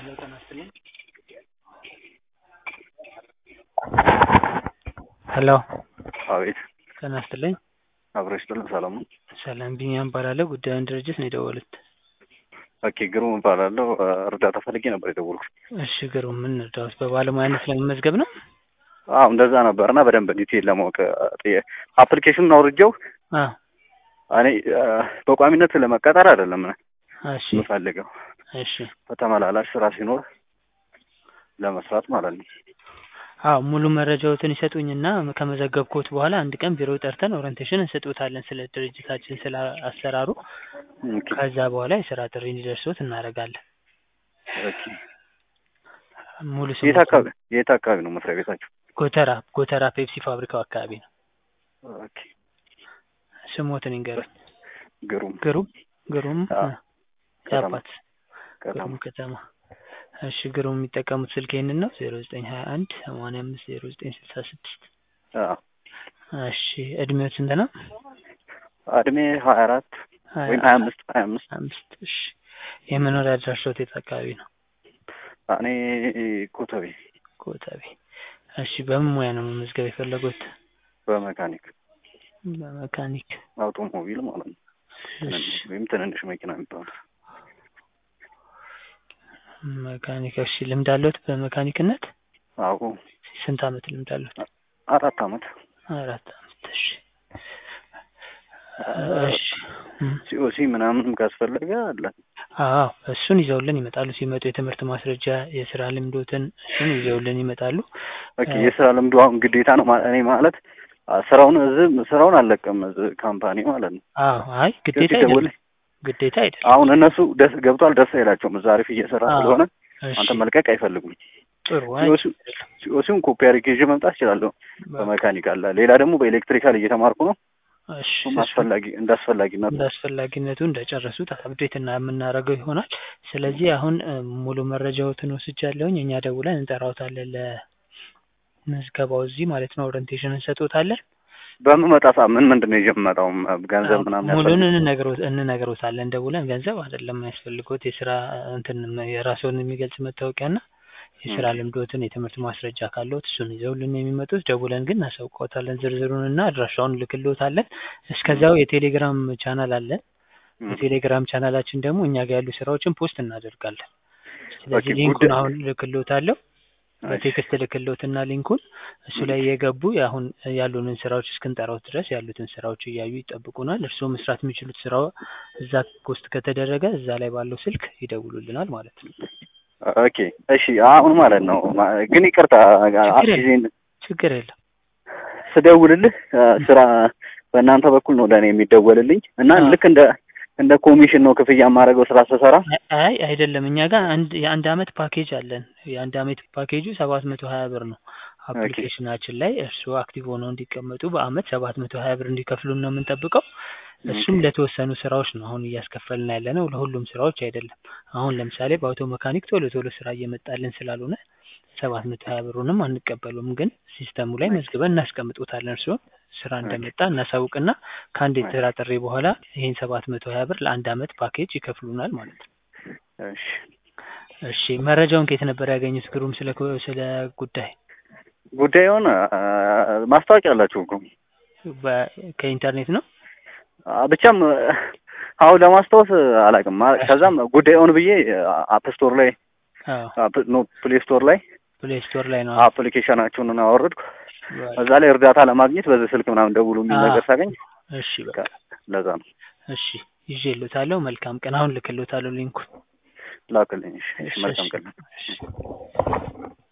ሄሎ ጤና ይስጥልኝ። ሄሎ አቤት ጤና ይስጥልኝ። አብረሽ ጥልን ሰላም ነው? ሰላም ቢኒያም እባላለሁ። ጉዳዩን ድርጅት ነው የደወሉት? ኦኬ ግሩም እባላለሁ። እርዳታ ፈልጌ ነበር የደወልኩት። እሺ ግሩም ምን እርዳዎት? በባለሙያነት ለመመዝገብ ነው? አዎ እንደዛ ነበር እና በደንብ ዲቴል ለማወቅ አፕሊኬሽኑን አውርጄው አዎ እኔ በቋሚነት ለመቀጠር አይደለም እሺ የምፈልገው እሺ በተመላላሽ ስራ ሲኖር ለመስራት ማለት ነው። አዎ ሙሉ መረጃዎትን ይሰጡኝና ከመዘገብኩት በኋላ አንድ ቀን ቢሮ ጠርተን ኦሪንቴሽን እንሰጡታለን ስለ ድርጅታችን ስለ አሰራሩ። ኦኬ ከዛ በኋላ የስራ ጥሪ እንዲደርሶት እናደርጋለን። ኦኬ። ሙሉ የት ስሞትን አካባቢ የት አካባቢ ነው መስሪያ ቤታችሁ? ጎተራ ጎተራ ፔፕሲ ፋብሪካው አካባቢ ነው። ኦኬ ስሞትን ይንገሩኝ። ግሩም ግሩም ግሩም አዎ። እ፣ ከተማ የአባት ከተማ ግሩም ከተማ። እሺ ግሩም የሚጠቀሙት ስልክ ይህንን ነው ዜሮ ዘጠኝ ሀያ አንድ ሰማንያ አምስት ዜሮ ዘጠኝ ስልሳ ስድስት አዎ። እሺ እድሜው ስንት ነው? እድሜ ሀያ አራት ወይም ሀያ አምስት ሀያ አምስት አምስት እሺ የመኖሪያ አድራሻዎት የት አካባቢ ነው? እኔ ኮተቤ ኮተቤ። እሺ በምን ሙያ ነው መመዝገብ የፈለጉት? በመካኒክ በመካኒክ። አውቶሞቢል ማለት ነው። እሺ ትንንሽ ወይም ትንንሽ መኪና የሚባሉ መካኒክ። እሺ ልምድ አለዎት በመካኒክነት? አዎ ስንት አመት ልምድ አለዎት? አራት አመት አራት አመት። እሺ እሺ እም፣ ሲኦሲ ምናምንም ካስፈለገ አለ። አዎ እሱን ይዘውልን ይመጣሉ። ሲመጡ የትምህርት ማስረጃ፣ የስራ ልምዶትን እሱን ይዘውልን ይመጣሉ። ኦኬ የስራ ልምዱ አሁን ግዴታ ነው ማ- እኔ ማለት አ- ስራውን እዚህ ስራውን አልለቅም እዚህ ካምፓኒ ማለት ነው። አዎ አይ ግዴታ ሲደውል አይደለም፣ ግዴታ አይደለም። አሁን እነሱ ደስ ገብቷል ደስ አይላቸውም። እዛ አሪፍ እየሰራ አዎ። ስለሆነ እሺ አንተ መልቀቅ አይፈልጉም። ጥሩ። አይ ሲኦሲ ሲኦሲውን ኮፒ አድርጌ ይዤ መምጣት እችላለሁ። በመካኒክ አለ። ሌላ ደግሞ በኤሌክትሪካል እየተማርኩ ነው። እሺ እሱም እሱ አስፈላጊ እንደ አስፈላጊነቱ እንደ አስፈላጊነቱ እንደጨረሱት አፕዴት እና የምናደርገው ይሆናል። ስለዚህ አሁን እ፣ ሙሉ መረጃዎትን ወስጃለሁኝ። እኛ ደውለን እንጠራውታለን ለምዝገባው እዚህ ማለት ነው። ኦሪንቴሽን እንሰጦታለን። በምመጣ ሰዓት ምን ምንድን ነው ይዤ የምመጣው? ገንዘብ ምናምን ሙሉን ያስፈልግ እንነግሮ- እንነግሮታለን ደውለን። ገንዘብ አይደለም የሚያስፈልጎት የስራ እንትን የራስዎን የሚገልጽ መታወቂያና የስራ ልምዶትን የትምህርት ማስረጃ ካለዎት እሱን ይዘውልን የሚመጡት። ደውለን ግን እናሳውቅዎታለን ዝርዝሩንና አድራሻውን ልክልዎታለን። እስከዚያው የቴሌግራም ቻናል አለን። የቴሌግራም ቻናላችን ደግሞ እኛ ጋር ያሉ ስራዎችን ፖስት እናደርጋለን። ስለዚህ ኦኬ፣ ሊንኩን ጉዳይ- አሁን ልክልዎታለሁ። በቴክስት ልክልዎትና ሊንኩን እሱ ላይ የገቡ አሁን ያሉንን ስራዎች እስክንጠራው ድረስ ያሉትን ስራዎች እያዩ ይጠብቁናል። እርስዎ መስራት የሚችሉት ስራው እዛ ፖስት ከተደረገ እዛ ላይ ባለው ስልክ ይደውሉልናል ማለት ነው። ኦኬ እሺ። አሁን ማለት ነው ማ- ግን ይቅርታ ችግር ጊዜን ችግር የለም። ስደውልልህ አ፣ ስራ በእናንተ በኩል ነው ለእኔ የሚደወልልኝ እና አዎ። ልክ እንደ እንደ ኮሚሽን ነው ክፍያ የማደርገው ስራ ስሰራ። አይ አይደለም፣ እኛ ጋር አንድ የአንድ አመት ፓኬጅ አለን። የአንድ አመት ፓኬጁ ሰባት መቶ ሀያ ብር ነው። አፕሊኬሽናችን ላይ እርስዎ አክቲቭ ሆነው እንዲቀመጡ በአመት ሰባት መቶ ሀያ ብር እንዲከፍሉን ነው የምንጠብቀው። እሱም ለተወሰኑ ስራዎች ነው አሁን እያስከፈልን ያለ ነው፣ ለሁሉም ስራዎች አይደለም። አሁን ለምሳሌ በአውቶ መካኒክ ቶሎ ቶሎ ስራ እየመጣልን ስላልሆነ ሰባት መቶ ሀያ ብሩንም አንቀበሉም፣ ግን ሲስተሙ ላይ መዝግበን እናስቀምጡታለን። እርስዎን ስራ እንደመጣ እናሳውቅና ከአንድ የስራ ጥሪ በኋላ ይህን ሰባት መቶ ሀያ ብር ለአንድ አመት ፓኬጅ ይከፍሉናል ማለት ነው። እሺ እሺ መረጃውን ከየት ነበር ያገኙት? ግሩም ስለ ኮ- ስለ ጉዳይ ጉዳዩን አ፣ ማስታወቂያ አላችሁ እኮ በ- ከኢንተርኔት ነው። አ፣ ብቻም አሁን ለማስታወስ አላውቅም። አ፣ ከዛም ጉዳዩን ብዬ አፕ ስቶር ላይ አዎ አፕ ኖ ፕሌይ ስቶር ላይ ፕሌይ ስቶር ላይ ነው። አፕሊኬሽናችሁን አወረድኩ። በ- እዛ ላይ እርዳታ ለማግኘት በዚህ ስልክ ምናምን ደውሉ የሚል አ፣ ነገር ሳገኝ እሺ በቃ ለዛ ነው እሺ ይዤልዎታለሁ። መልካም ቀን። አሁን ልክልዎታለሁ ሊንኩን። ላክልኝ። እሺ፣ እሺ፣ እሺ መልካም እሺ ቀን። እሺ